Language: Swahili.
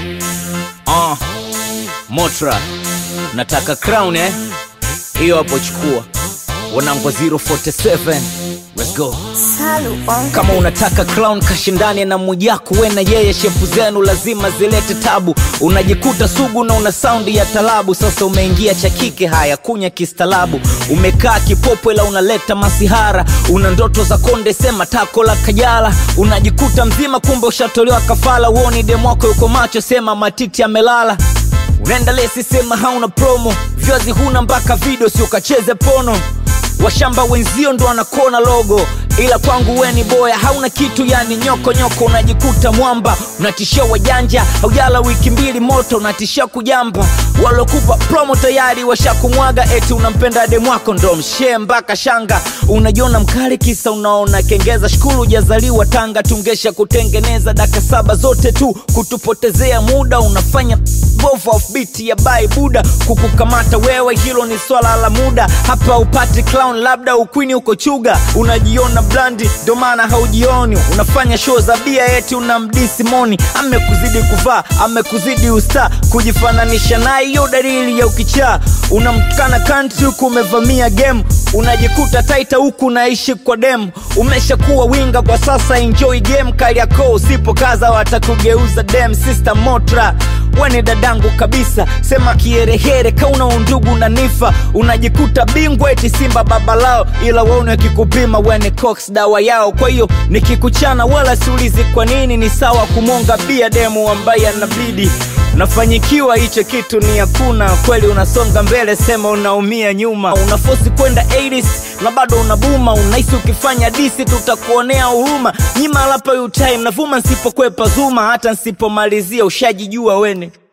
uh, motra nataka crown eh hiyo hapo chukua wanangwa 047 let's go Salu on kama unataka clown kashindane na mujaku we na yeye shepu zenu lazima zilete tabu unajikuta sugu na una saundi ya talabu sasa umeingia cha kike haya kunya kistalabu umekaa kipopwe la unaleta masihara una ndoto za konde sema tako la kajala unajikuta mzima kumbe ushatolewa kafala uoni demwako yuko macho sema matiti amelala unaenda lesi sema hauna promo vyazi huna mpaka video si ukacheze pono washamba wenzio ndo wanakona logo ila kwangu we ni boya hauna kitu yani nyoko nyoko unajikuta mwamba unatishia wajanja haujala wiki mbili moto unatishia kujamba walokupa promo tayari washakumwaga eti unampenda demwako ndo mshee mpaka shanga unajiona mkali kisa unaona kengeza shukuru ujazaliwa tanga tungesha kutengeneza daka saba zote tu kutupotezea muda unafanya bovu offbeat ya bai buda kukukamata wewe hilo ni swala la muda hapa upati clown labda ukwini uko chuga unajiona blandi ndo maana haujioni unafanya show za bia eti unamdisi moni amekuzidi kuvaa amekuzidi usta kujifananisha naye hiyo dalili ya ukichaa unamtukana kanti huku umevamia game unajikuta taita huku unaishi kwa dem umeshakuwa winga kwa sasa enjoy game kali yako usipokaza watakugeuza dem sister motra weni dadangu kabisa sema kiherehere kauna undugu na nifa unajikuta bingwa eti simba baba lao ila waone akikupima weni cox dawa yao kwa hiyo nikikuchana wala siulizi kwa nini ni sawa kumonga bia demu ambaye anabidi unafanyikiwa hicho kitu ni hakuna kweli unasonga mbele sema unaumia nyuma unafosi kwenda 80s na bado unabuma unahisi ukifanya disi tutakuonea huruma nyima lapa utime navuma nsipokwepa zuma hata nsipomalizia ushajijua wene